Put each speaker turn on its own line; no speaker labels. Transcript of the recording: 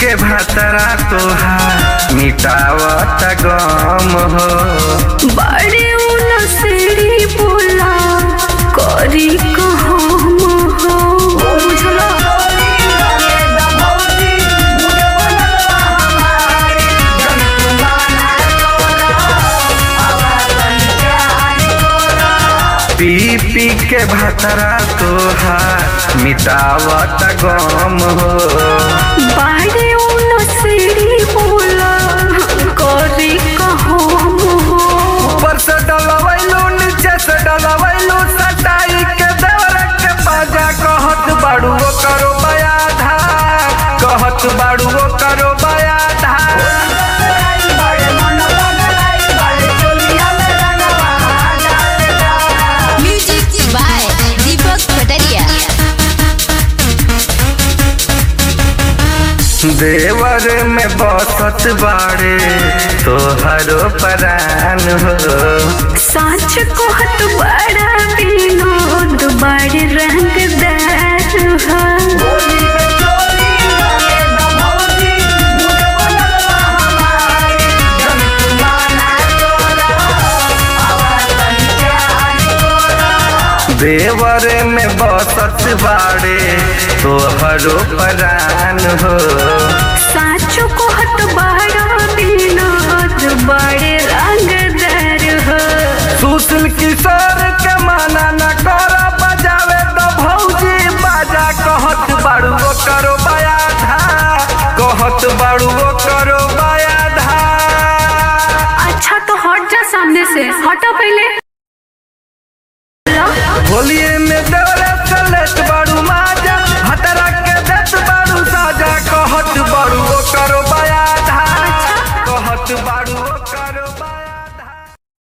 के भातरा तोहार मिटावत गम हो
बड़े उनसरी बोला करी कहम हो बुझला
पी पी के भातरा तोहार मिटावत गम हो
बड़े उनसरी बोला करी कहम हो
ऊपर से डलवैलू नीचे से डलवैलू सटाई के देवर के बाजा कहत बाड़ू वो करो बया धार कहत बाड़ू वो करो बया धार
Music by Deepak Pataria.
देवर में बसत बाड़े तोहरो परान हो
साच कहत बड़ा विनोद बड़े रंगदार हो
देवर में बसत बाड़े तोहरो परान हो
साच कहत बड़ा विनोद बड़े रंगदार हो
सुशील किशोर के माना न कर बजावे तो भौजी बाजा कहत बाड़ू वो करो बया धा कहत बाड़ू वो करो बया धा
अच्छा तो हट जा सामने से हटा पहले
होलिए में देवरे चलत बाड़ू